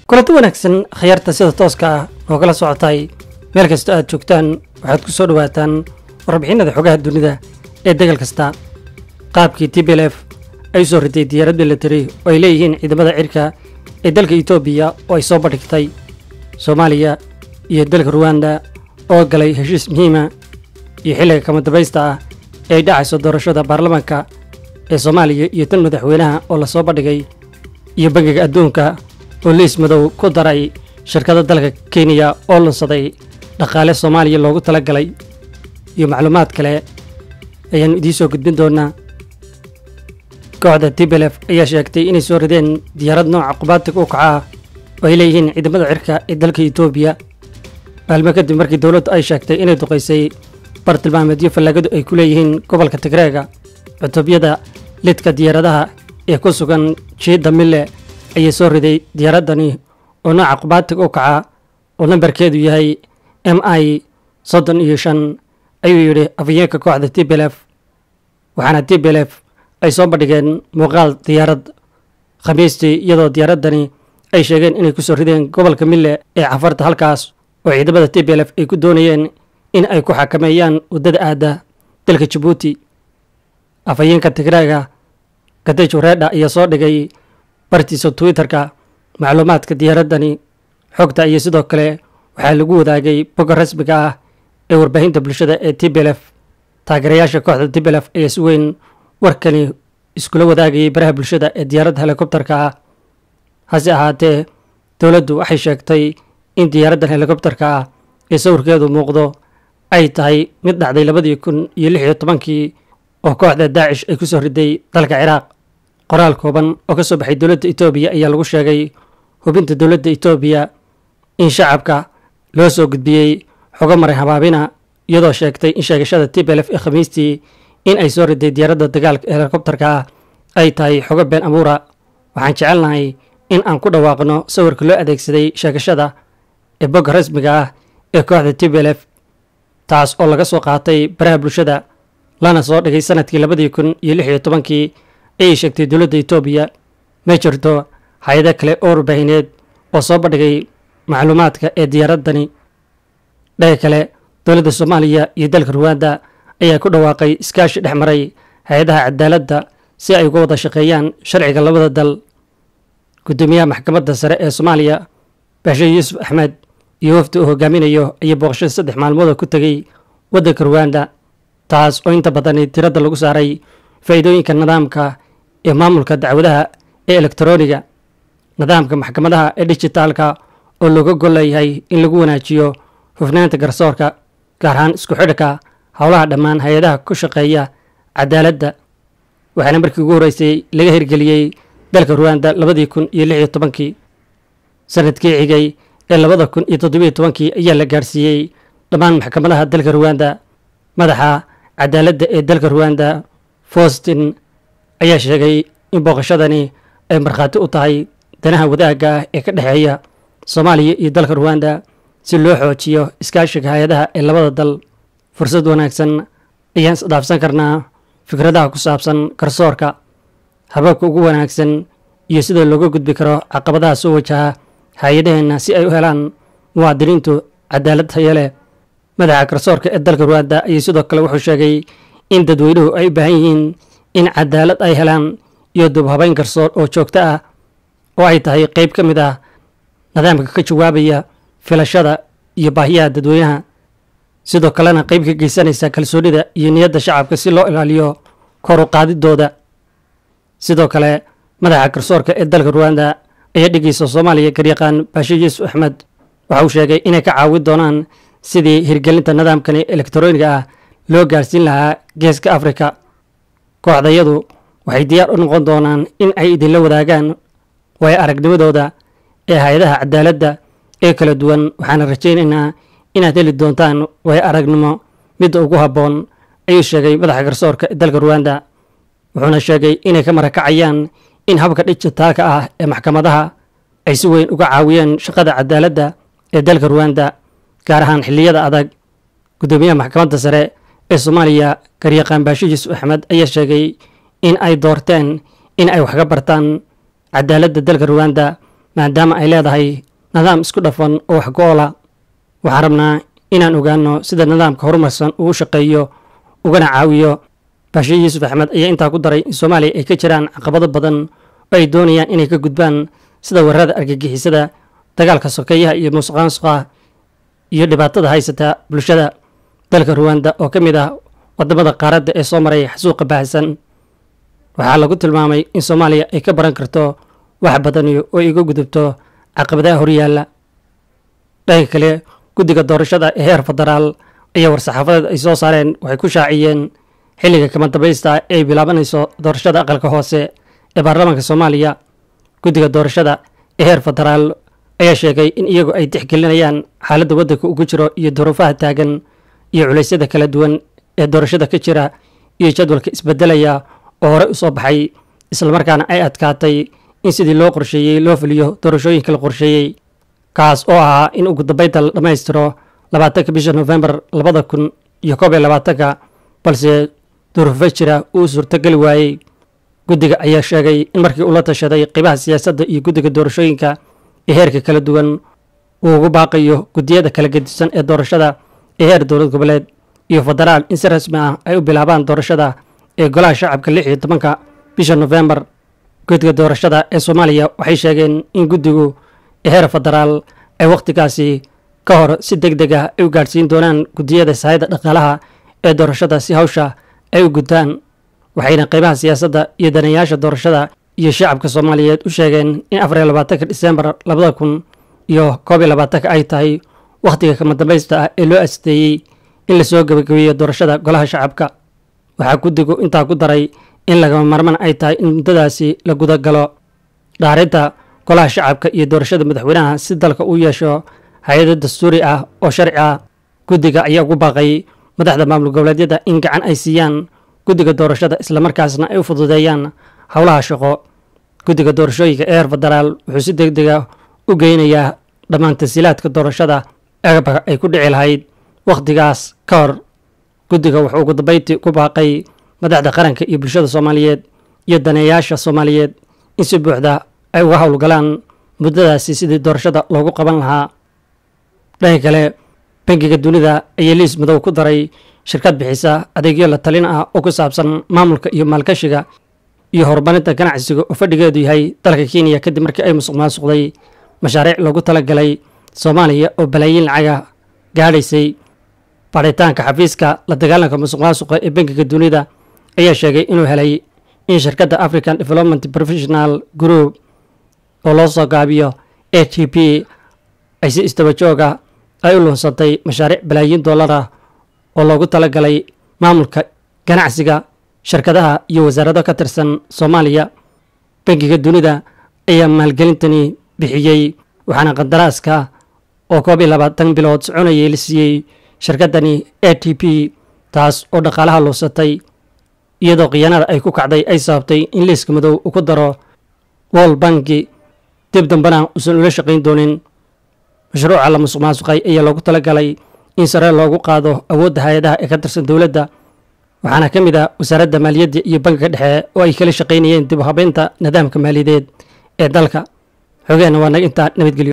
kulanti wanaagsan khayaarta sida tooska ah oo kala socotay meel kasta aad joogtaan waxaad ku soo dhowaataan warbixinada xogaha dunida ee degal kasta qaabkii t b l f ay u soo ritay diyaarad milatari oo ay leeyihiin ciidamada cirka ee dalka etoobiya oo ay soo bandhigtay soomaaliya iyo dalka ruwanda oo galay heshiis muhiima iyo xilliga kama dambaysta ah ee ay dhacayso doorashada baarlamaanka ee soomaaliya iyo tan madaxweynaha oo lasoo bandhigay iyo bangiga adduunka oo liis madow ku daray shirkada dalka kenya oo lunsaday dhaqaale soomaaliya loogu tala galay iyo macluumaad kale ayaannu idiin soo gudbin doonaa kooxda tblf ayaa sheegtay inay soo rideen diyaarad nooca qubaatig u kaca oo ay leeyihiin ciidamada cirka ee dalka etoobiya maalmo kadib markii dowladdu ay sheegtay inay duqaysay bartilmaameedyo fallaagadu ay ku leeyihiin gobolka tigreega cutubyada lidka diyaaradaha ee ku sugan jiidda mille ayaa soo riday diyaaraddani oo nooca qubaatig u kaca oo nambarkeedu yahay m i soddon iyo shan ayuu yidhi afhayeenka kooxda t b l f waxaana t b l f ay soo bandhigeen muuqaal diyaarad khamiistii iyadoo diyaaraddani ay sheegeen inay ku soo rideen gobolka mille ee cafarta halkaas oo ciidamada t b l f ay ku doonayeen in ay ku xakameeyaan waddada aadda dalka jabuuti afhayeenka tigraaga kadejo reedha ayaa soo dhigay bartiisa twitterka macluumaadka diyaaraddani xogta iyo sidoo kale waxaa lagu wadaagay bogga rasmiga ah ee warbaahinta bulshada ee t b l f taageerayaasha kooxda t b l f ayaa si weyn warkani iskula wadaagayay baraha bulshada ee diyaaradda helikobtarka ah hase ahaatee dowladdu waxay sheegtay in diyaaraddan helikobtarka ah ee sawirkeedu muuqdo ay tahay mid dhacday labadii kun iyo lix iyo tobankii oo kooxda daacish ay ku soo riday dalka ciraaq qoraal kooban oo ka soo baxay dowladda etoobiya ayaa lagu sheegay hubinta dowladda etoobiya in shacabka loo soo gudbiyey xogo maray habaabina iyadoo sheegtay in sheegashada t b l f ee khamiistii in ay soo riday diyaaradda dagaalka ee helikobtarka ah ay tahay xogo been abuura waxaan jecelnahay in aan ku dhawaaqno sawirka loo adeegsaday sheegashada ee bogga rasmiga ah ee kooxda t b l f taas oo laga soo qaatay baraha bulshada lana soo dhigay sanadkii labadii kun iyo lix iyo tobankii ayay sheegtay dowladda etoobiya ma jirto hay-ado kale oo warbaahineed oo soo bandhigay macluumaadka ee diyaaraddani dhaga kale dowladda soomaaliya iyo dalka ruwanda ayaa ku dhawaaqay iskaashi dhex maray hay-adaha cadaaladda si ay uga wada shaqeeyaan sharciga labada dal guddoomiyaha maxkamadda sare ee soomaaliya baashe yuusuf axmed iyo wafdi uu hogaaminayo ayaa booqashada saddex maalmood oo ku tegey waddanka ruwanda taas oo inta badani tiradda lagu saaray faa'iidooyinka nidaamka ee maamulka dacwadaha ee elektarooniga nidaamka maxkamadaha ee dijitaalka oo looga gol leeyahay in lagu wanaajiyo hufnaanta garsoorka gaar ahaan isku xidhka howlaha dhammaan hay-adaha ku shaqeeya cadaaladda waxaana markii ugu horreysay laga hirgeliyey dalka ruwanda labadii kun iyo lix iyo tobankii sanadkii xigay ee labada kun iyo toddobiyo tobankii ayaa la gaadhsiiyey dhammaan maxkamadaha dalka ruwanda madaxa cadaaladda ee dalka ruwanda faustin ayaa sheegay in booqashadani ay markhaati u tahay danaha wadaagga ah ee ka dhexeeya soomaaliya iyo dalka ruwanda si loo xoojiyo iskaashiga hay-adaha ee labada dal fursad wanaagsan ayaan isdhaafsan karnaa fikradaha ku saabsan garsoorka hababka ugu wanaagsan iyo sida looga gudbi karo caqabadaha soo wajaha hay-adaheenna si ay u helaan muwaadiniintu cadaalad tayo leh madaxa garsoorka ee dalka ruwanda ayay sidoo kale wuxuu sheegay in dadweynuhu ay u baahan yihiin in cadaalad ay helaan iyo dubhabayn garsoor oo joogto ah oo ay tahay qayb ka mid ah nidaamka ka jawaabaya filashada iyo baahiyaha dadweynaha sidoo kalena qayb ka geysanaysa kalsoonida iyo niyadda shacabka si loo ilaaliyo kor u qaadidooda sidoo kale madaxa garsoorka ee dalka ruwanda ayaa dhigaysa soomaaliya garyaqaan baashe yuusuf axmed waxa uu sheegay inay ka caawin doonaan sidii hirgelinta nidaamkani elektarooniga ah loo gaarhsiin lahaa geeska afrika kooxdayadu waxay diyaar u noqon doonaan in ay idinla wadaagaan waayo aragnimadooda ee hay-adaha cadaaladda ee kala duwan waxaana rajaynaynaa inaad heli doontaan waayo aragnimo midda ugu habboon ayuu sheegay madaxa garsoorka ee dalka ruwanda wuxuuna sheegay inay ka marakacayaan in habka dijitaalka ah ee maxkamadaha ay si weyn uga caawiyeen shaqada cadaaladda ee dalka ruwanda gaar ahaan xilliyada adag guddoomiyaha maxkamadda sare ee soomaaliya garyaqaan baashe yuusuf axmed ayaa sheegay in ay doorteen in ay wax ka bartaan cadaaladda dalka ruwanda maadaama ay leedahay nidaam isku dhafan oo wax go-ola waxaan rabnaa inaan ogaano sida nidaamka horumarsan uu u shaqeeyo ugana caawiyo baashe yuusuf axmed ayaa intaa ku daray in soomaaliya ay ka jiraan caqabado badan oo ay doonayaan inay ka gudbaan sida weerarada argagixisada dagaalka sokeeyaha iyo musuqmaasuqa iyo dhibaatada haysata bulshada dalka ruwanda oo ka mid ah wadamada qaaradda ee soo maray xasuuqa baahsan waxaa lagu tilmaamay in soomaaliya ay ka baran karto wax badan oo iga gudubto caqabadaha horyaalla dhanka kale guddiga doorashada ee heer federaal ayaa war-saxaafadeed ay soo saareen waxay ku shaaciyeen xilliga kama dambaysta ee ay bilaabanayso doorashada aqalka hoose ee baarlamaanka soomaaliya guddiga doorashada ee heer federaal ayaa sheegay in iyagu ay tixgelinayaan xaaladda waddanka ugu jiro iyo duruufaha taagan iyo culeysyada kala duwan ee doorashada ka jira iyo jadwalka isbedelaya oo horey u soo baxay islamarkaana ay adkaatay in sidii loo qorsheeyey loo fuliyo doorashooyinka la qorsheeyey kaas oo ahaa in ugu dambeynta la dhammaystiro labaatanka bisha nofembar labada kun iyo koob iyo labaatanka balse duruufo jira uu suurtogeli waayey guddiga ayaa sheegay in markii uu la tashaday qiibaha siyaasadda iyo guddiga doorashooyinka ee heerka kala duwan uu ugu baaqayo guddiyada kala gedisan ee doorashada ee heer dowlad goboleed iyo federaal in si rasmi ah ay u bilaabaan doorashada ee golaha shacabka lix iyo tobanka bisha nofembar guddiga doorashada ee soomaaliya waxay sheegeen in guddigu ee heer federaal ay wakhtigaasi ka hor si deg deg ah ay u gaadhsiin doonaan guddiyada sahayda dhaqaalaha ee doorashada si hawsha ay u gudtaan waxayna qaybaha siyaasadda iyo danayaasha doorashada iyo shacabka soomaaliyeed u sheegeen in afar iyo labaatanka disembar labada kun iyo koob iyo labaatanka ay tahay wakhtiga kama dambaysta ah ee loo asteeyey in lasoo gebagabeeyo doorashada golaha shacabka waxaa guddigu intaa ku daray in lagama marman ay tahay in muddadaasi la gudagalo dhaarinta golaha shacabka iyo doorashada madaxweynaha si dalka uu yeesho hay-ado dastuuri ah oo sharci ah guddiga ayaa ugu baaqay madaxda maamul goboleedyada in gacan ay siiyaan guddiga doorashada islamarkaasna ay u fududeeyaan howlaha shaqo guddiga doorashooyinka ee heer federaal wuxuu si deg dega u geynayaa dhammaan tasiilaadka doorashada agabka ay ku dhici lahayd wakhtigaas ka hor guddiga wuxuu ugu dambeyntii ku baaqay madaxda qaranka iyo bulshada soomaaliyeed iyo daneeyaasha soomaaliyeed in si buuxda ay uga howlgalaan muddadaasi sidii doorashada loogu qaban lahaa dhanka kale bangiga dunida ayaa liis madow ku daray shirkad bixisa adeegyo la talin ah oo ku saabsan maamulka iyo maalgashiga iyo horumarinta ganacsiga oo fadhigeedu yahay dalka kenya kadib markii ay musuq maasuqday mashaariic loogu talagalay soomaaliya oo balaayiin lacaga gaadhaysay baaritaanka xafiiska la dagaalanka musuq maasuqa ee bangiga dunida ayaa sheegay inuu helay in shirkadda african development professional group oo loo soo gaabiyo a t p ay si istaba jooga ay u luunsatay mashaariic balaayiin dollar ah oo loogu talagalay maamulka ganacsiga shirkadaha iyo wasaarado ka tirsan soomaaliya bangiga dunida ayaa maalgelintani bixiyey waxaana qandaraaska oo koob iyo labaatan bilood soconayay la siiyey shirkaddani a t p taas oo dhaqaalaha luusatay iyadoo khiyaanada ay ku kacday ay sababtay in liiska madow uu ku daro wol banki dib dambena uusan ula shaqayn doonin mashruuca la musuq maasuqay ayaa loogu talagalay in sare loogu qaado awoodda hay-adaha ee ka tirsan dowladda waxaana ka mid ah wasaaradda maaliyadda iyo bankiga dhexe oo ay kala shaqaynayeen dib u habeynta nidaamka maaliyadeed ee dalka xogeenna waa naga intaa nabadgelyo